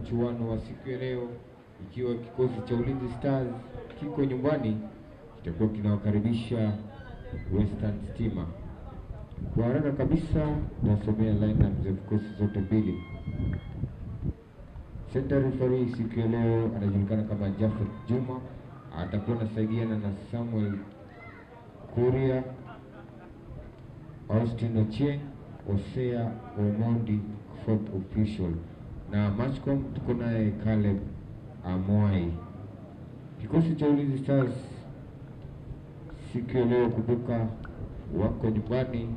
mchuano wa siku ya leo, ikiwa kikosi cha Ulinzi Stars kiko nyumbani, kitakuwa kinawakaribisha Western Stima. Kwa haraka kabisa, nasomea lineup za vikosi zote mbili. Center referee siku ya leo anajulikana kama Jafet Juma, atakuwa anasaidiana na Samuel Kuria, Austin Ochieng, Osea Omondi fourth official, na matchcom tuko naye Caleb Amwai. Kikosi cha Ulinzi Stars siku ya leo, kumbuka wako nyumbani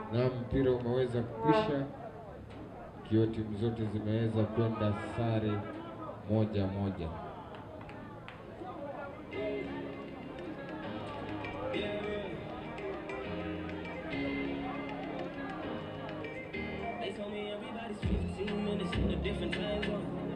na mpira umeweza kukwisha, ikiwa timu zote zimeweza kwenda sare moja moja. They told me everybody's 15 minutes in a different time zone.